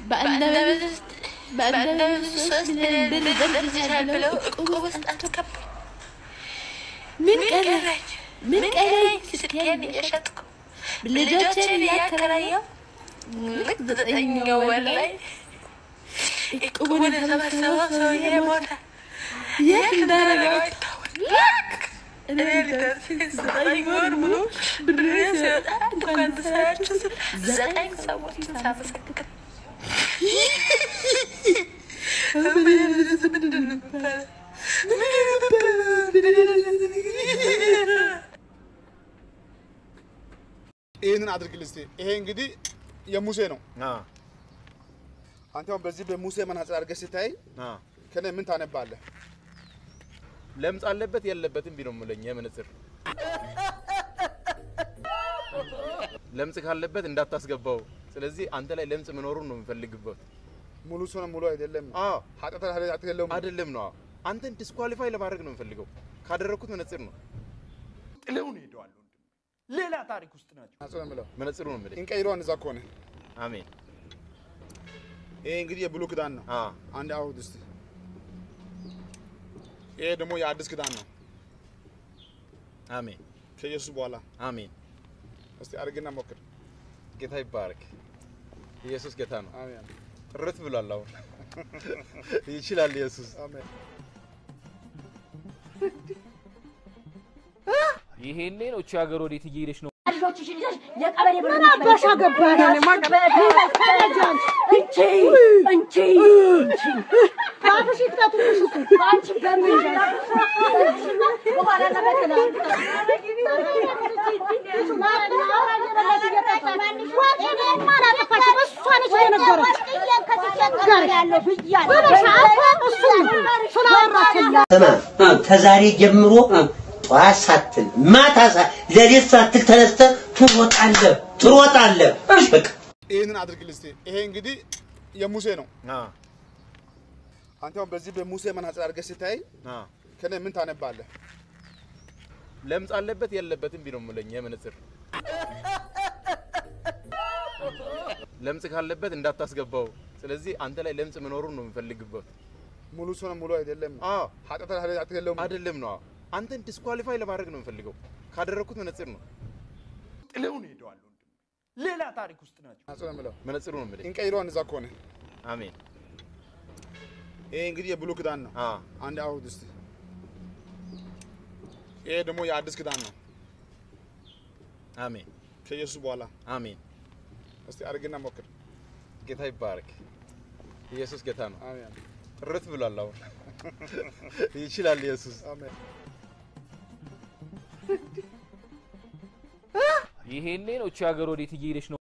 በአንደበት ሶስት ሚሊዮን ብር ይደርሰኛል ብለው እቁብ ውስጥ አስገቡ። ምን ቀረኝ? ምን ቀረኝ? ስልኬን እየሸጥኩ ልጆቼን እያከራየሁ ልክ ዘጠነኛው ወር ላይ እቁቡን የሰበሰበው ሰውዬ ሞተ። የት እንዳደረገው አይታወቅም። እኔ ልደርስ ዘጠኝ ወር ሙሉ ብሬን ሲወጣ እንኳን ተሰራችሁ ስል ዘጠኝ ሰዎችን ሳመሰግን ይህንን አድርግልህ እስኪ። ይሄ እንግዲህ የሙሴ ነው። አንተ አሁን በዚህ በሙሴ መነጽር አድርገህ ስታይ ከኔ ምን ታነባለህ? ለምጽ አለበት የለበትም ቢለው የምለኝ የመነጽር ለምጽ ካለበት እንዳታስገባው። ስለዚህ አንተ ላይ ለምጽ መኖሩን ነው የምፈልግበት። ሙሉ ሰው ነው ሙሉ አይደለም። አዎ ኃጢአት ኃጢአት የለውም። አይደለም ነው አንተን ዲስኳሊፋይ ለማድረግ ነው የምፈልገው። ካደረግኩት መነጽር ነው ጥለውን ሄደዋል። ወንድም ሌላ ታሪክ ውስጥ ናቸው። ናጽ ነው የምለው መነጽሩ ነው የምልህ። እንቀይረዋን እዛ ከሆነ አሜን። ይሄ እንግዲህ የብሉይ ኪዳን ነው። አዎ አንድ አውድ እስቲ። ይሄ ደግሞ የአዲስ ኪዳን ነው አሜን ከኢየሱስ በኋላ። አሜን። እስቲ አድርግና ሞክር። ጌታ ይባረክ። ኢየሱስ ጌታ ነው። አሜን ጥርት ብሏል። አሁን ይችላል ኢየሱስ። አሜን። ይሄኔ ነው እቺ ሀገር ወዴት እየሄደች ነው? ልጆችሽን ይዘሽ የቀበሌ ብር አባሽ አገባኝ እኔ ማቀበል እንቺ እንቺ እንቺ አፍሽ ይክተቱልሽ እሱ አንቺ በምን በኋላ ለመከላ ከዛሬ ጀምሮ ጠዋት ሳትል ማታ ሳ ሌሊት ሳትል ተነስተህ ትሮጣለህ ትሮጣለህ። በቃ ይህንን አድርግልህ እስቲ። ይሄ እንግዲህ የሙሴ ነው። አዎ አንተ አሁን በዚህ በሙሴ መነጽር አድርገህ ስታይ አዎ ከኔ ምን ታነባለህ? ለምጽ አለበት የለበትም ቢለው የምለኝ የመነጽር ለምጽ ካለበት እንዳታስገባው። ስለዚህ አንተ ላይ ለምጽ መኖሩን ነው የምፈልግበት። ሙሉ ሰው ነው ሙሉ አይደለም። አዎ ኃጢአት ኃጢአት የለውም። አይደለም ነው አንተን ዲስኳሊፋይ ለማድረግ ነው የምፈልገው። ካደረግኩት መነጽር ነው ጥለውን ሄደዋል። ወንድም ሌላ ታሪክ ውስጥ ናቸው። ናጽ ነው የምለው መነጽሩ ነው የምልህ። እንቀይረዋን እዛ ከሆነ አሜን። ይሄ እንግዲህ የብሉይ ኪዳን ነው። አዎ አንድ አውድ እስቲ። ይሄ ደግሞ የአዲስ ኪዳን ነው አሜን ከኢየሱስ በኋላ። አሜን። እስቲ አድርግና ሞክር። ጌታ ይባረክ። ኢየሱስ ጌታ ነው። አሜን ጥርት ብሏል። አሁን ይችላል ኢየሱስ። አሜን። ይሄኔ ነው እቺ ሀገር ወዴት እየሄደች ነው?